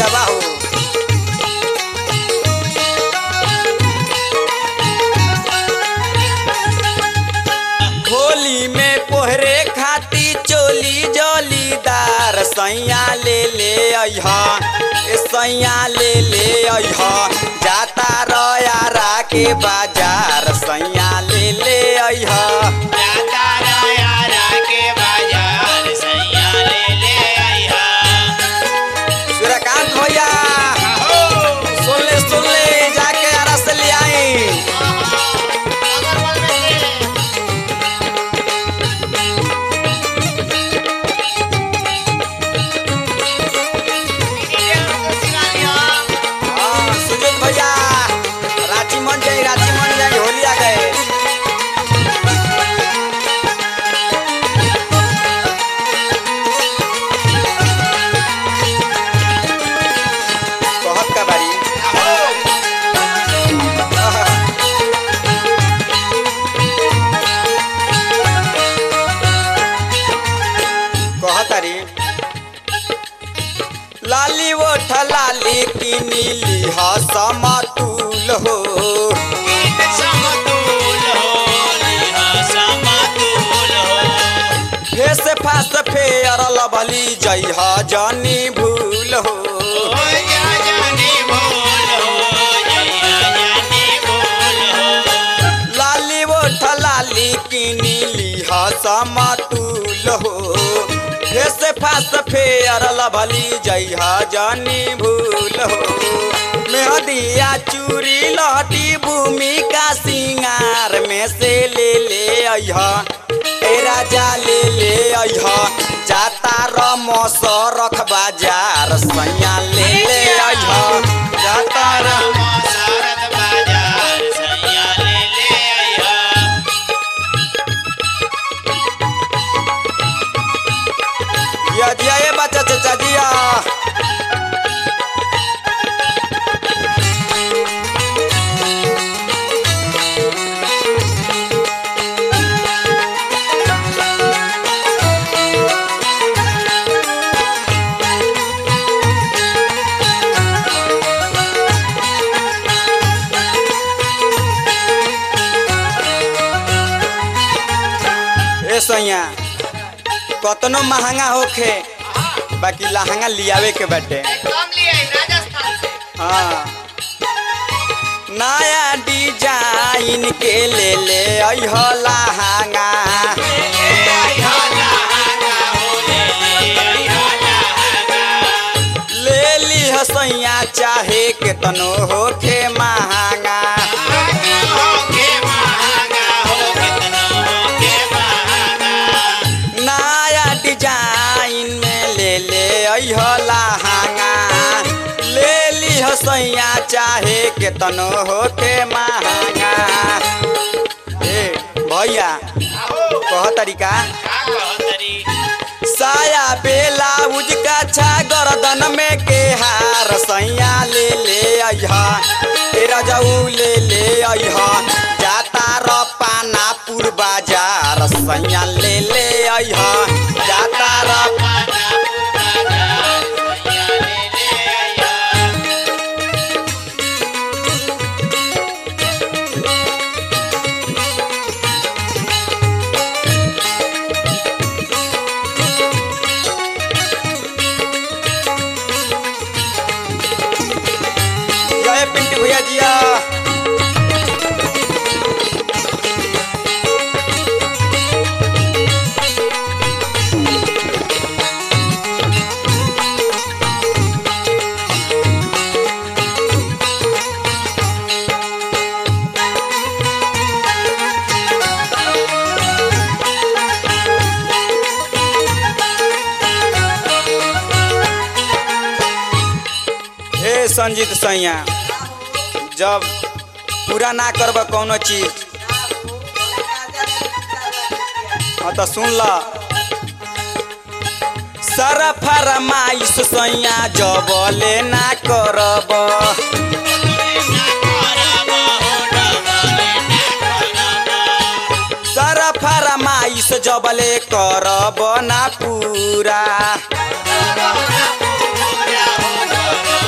भैया बाहू होली में पोहरे खाती चोली जोलीदार सैया ले ले अइहा ए सैया ले ले अइहा जाता रयारा के बाजार सैया ले ले अइहा जाता रयारा के बाजार सैया ले ले आइहा सूर्यकांत भैया सुन ले सुन ले जाके आरा से ले आई हाँ, सुजीत भैया रांची मन जाई रांची मन जाई होली आ गए कहत का बारी कहतारी लाली ओठ लाली की नीली ह समतुल हो समतुल हो लिहा समतुल हो फेस फास फेयर लभली जई ह जनी भूल हो हो जा जानी भूल हो जया जानी भूल हो लाली ओठ लाली की नीली ह समतुल हो फेस फास फेयर लभली जई ह जनी भूल हो मेहदिया चूड़ी लहटी भूमिका सिंगार में से ले ले अइहा ए राजा ले ले अइहा जाता रमस रख बाजार सैया ले ले अइहा जाता र शरद बाजार सैया ले ले आइहा या जिया ये बच्चा चाचा जिया ए सैया कतनो महंगा होखे बाकी लहंगा लियावे के बाटे कम लिए राजस्थान से हाँ नया डिजाइन के ले ले अइह लहंगा ले लीह सैया चाहे केतनो होखे महंगा नया डिजाइन में ले ले अइह लहंगा ले लीह सैया चाहे केतनो होखे महंगा ए भैया कह तरीका साया बेलाउज का छा गर्दन में के हार सैया ले ले अइहा तेरा जाऊ ले ले अइहा जाता र पानापुर बाजार सैया ले ले अइहा जाता र जय पिंटू भैया जिया ए संजीत सैया जब पूरा ना करब कौनो चीज हाँ तो सुन ल सारा फरमाइश सैया जबले ना करब सारा फरमाइश जबले करब ना पूरा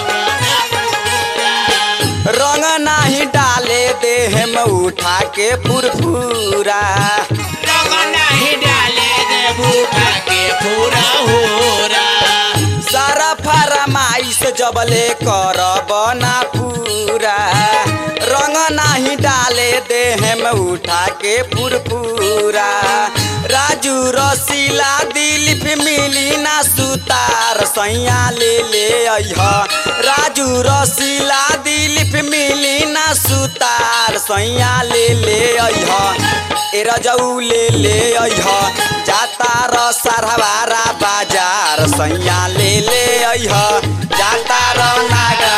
देहम उठा के फुरफुरा रंग नहीं डाले दे बूढ़ा के पूरा होरा सारा फरमाइश जबले करब ना पूरा रंग नाही डाले देहम उठा के फुरफुरा राजू रसीला दिलीप मिली ना सुतार सैया ले ले अइह राजू रसीला दिलीप मिली ना सुतार सैया ले ले अइह ए रजऊ ले ले अइह जाता र सरहवारा बाजार सैया ले ले अइह जाता र नागा